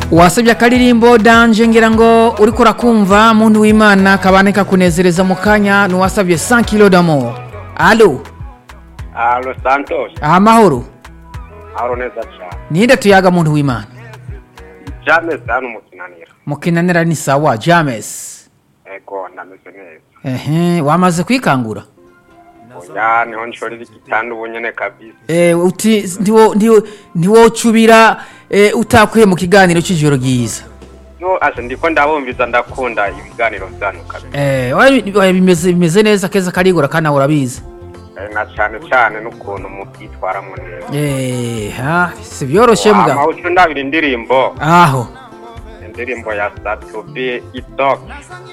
wasabye akaririmbo danje ngira ngo uriko urakumva muntu w'imana kabane kakunezereza mu kanya nuwasabye 100 kilo d'amour alo Alo Santos, amahoro ahoro neza cyane. ninde tuyaga muntu w'imana James hano mu kinaniro. mukinanira ni sawa james Ego ndameze neza. ehe wamaze kwikangura Oya niho nshorera igitanda ubu nyene kabisa. Eh, uti ndiwo ndiwo ndiwocubira eh, utakwiye mu kiganiro cy'ijoro ryiza No ase ndiko ndabumviza ndakunda ibiganiro byanyu kabisa. eh wabi- wabi- bimeze bimeze neza keza karigura kana urabizi Eh, Na cyane cyane n'ukuntu mubyitwaramo neza. eh ha si byoroshye mbwa Amawucu ndabira indirimbo, aho indirimbo ya Satubi Itok.